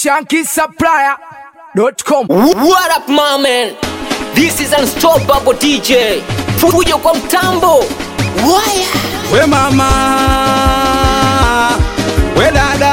shankisupplier.com. What up my man? This is unstoppable DJ. Fujo kwa mtambo. Waya. We mama, we dada,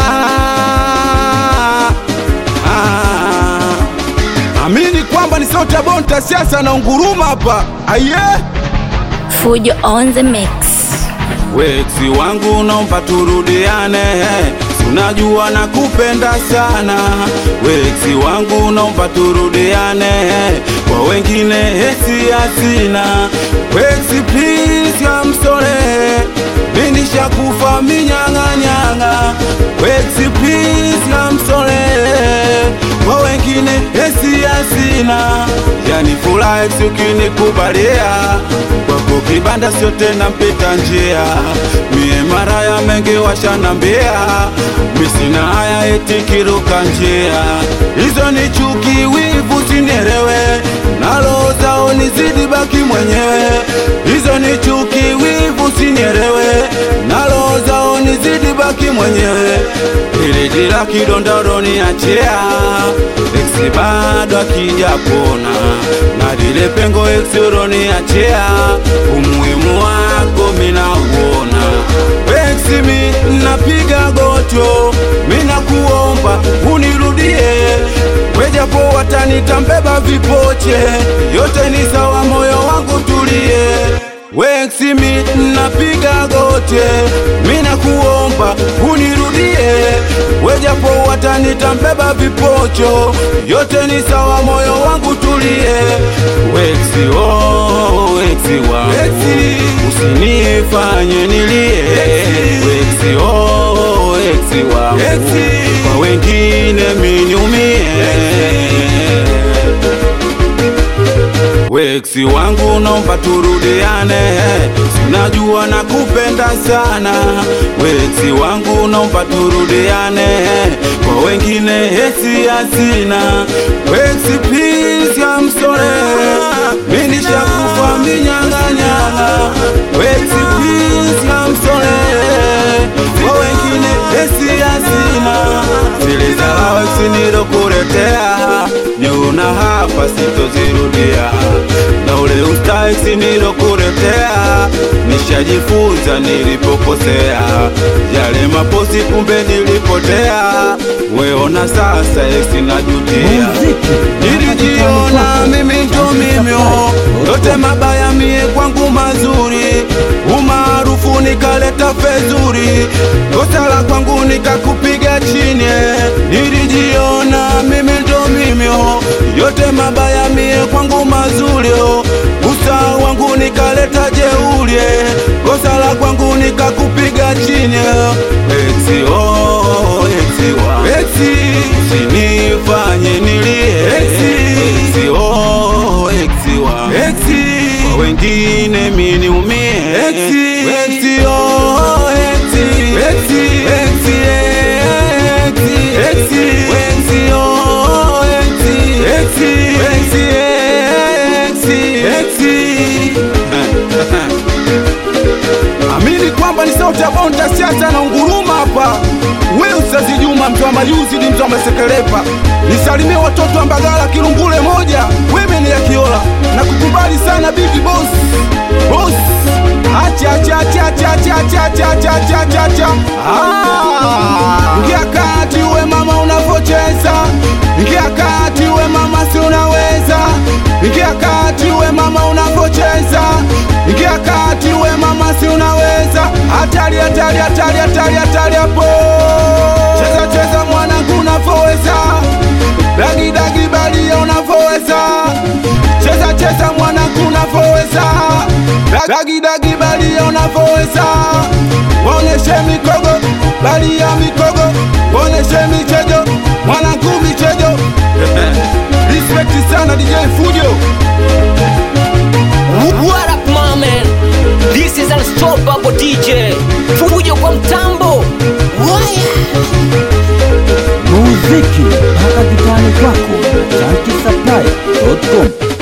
ah, amini kwamba ni sauti ya bonta siasa na unguruma hapa aye. Fujo on the mix. Weksi wangu naomba turudiane, unajua nakupenda sana. Weksi wangu naomba turudiane, kwa wengine hesi hasina. Weksi please, I'm sorry, mimi nishakufa minyang'anyang'a. Weksi please, I'm sorry, kwa wengine hesi hasina. Yani furaha eksi ukinikubalia kwako kibanda sio tena mpita njia, mie mara ya mengi washanambia, misina haya eti kiruka njia, hizo ni chuki, wivu sinierewe, nalo zao nizidi baki mwenyewe, hizo ni chuki, wivu sinierewe, nalo zao nizidi baki mwenyewe, ili jira kidondoro niachia, eksi bado akijapona na lile pengo eksi uroniachia, umuhimu wako minauona. Eksi mi napiga gotyo, mina kuomba unirudie, wejapo watanita mbeba vipoche, yote ni sawa, moyo wangu tulie. Weksi mi napiga gote, mina kuomba unirudie, wejapo watanita mbeba vipocho, yote ni sawa, moyo wangu tulie. Weksi oh, weksi wangu, usinifanye nilie. Weksi oh, weksi wangu, kwa wengine miniumie. Weksi wangu naomba turudiane, sinajua nakupenda sana. Weksi wangu naomba turudiane, kwa wengine hesi hasina. Weksi please, I'm sorry, mimi nishakufa minyang'anyang'a. Weksi please, I'm sorry, kwa wengine hesi hasina. Zile za weksi nilokuletea, nyuna hapa sitozirudia na ule ustaksi nilokuletea nishajifunza nilipokosea, yale maposi kumbe nilipotea. Weona sasa esi najutia, nilijiona mimi ndo mimyo, yote mabaya mie kwangu mazuri, umaarufu nikaleta fezuri, kosa la kwangu nikakupiga chini, nilijiona mimi ndo mimyo, yote mabaya mie kwangu mazuri, usa wangu nikaleta jeuri, kosa la kwangu nikakupiga chini, eksi oh, eksi wa eksi, usinifanye nilie, eksi oh, eksi wa eksi, kwa wengine mini umie, eksi eksi oh, eksi eksi eksi eksi eksi eksi oh, eksi eksi eksi eksi eksi Amini kwamba ni sauti ya bonta siasa na unguruma hapa. We Ustazi Juma mtu wa Mayuzi ni mtu wa Masekelepa. Nisalimie watoto wa Mbagala Kilungule moja. Wewe ni ya Kiola. Na kukubali sana Big Boss. Boss. Acha acha acha acha acha acha acha acha acha acha acha. Ah! Ingia kati uwe mama unavocheza. Ingia kati uwe mama si unaweza. Ingia kati uwe mama unavocheza. Ingia kati uwe mama si unaweza. Hatari hatari hatari hatari hatari hapo. Cheza cheza mwanangu unavoweza. Dagi dagi balia unavoweza. Cheza cheza mwanangu unavoweza. Dagi dagi balia unavoweza. Waoneshe mikogo balia mikogo. Waoneshe michejo mwanangu michejo. Respect sana DJ Fujo. What up my man? This is unstoppable DJ. Fujo kwa mtambo. Waya. muziki mpaka kitani kwako na shankisupplier.com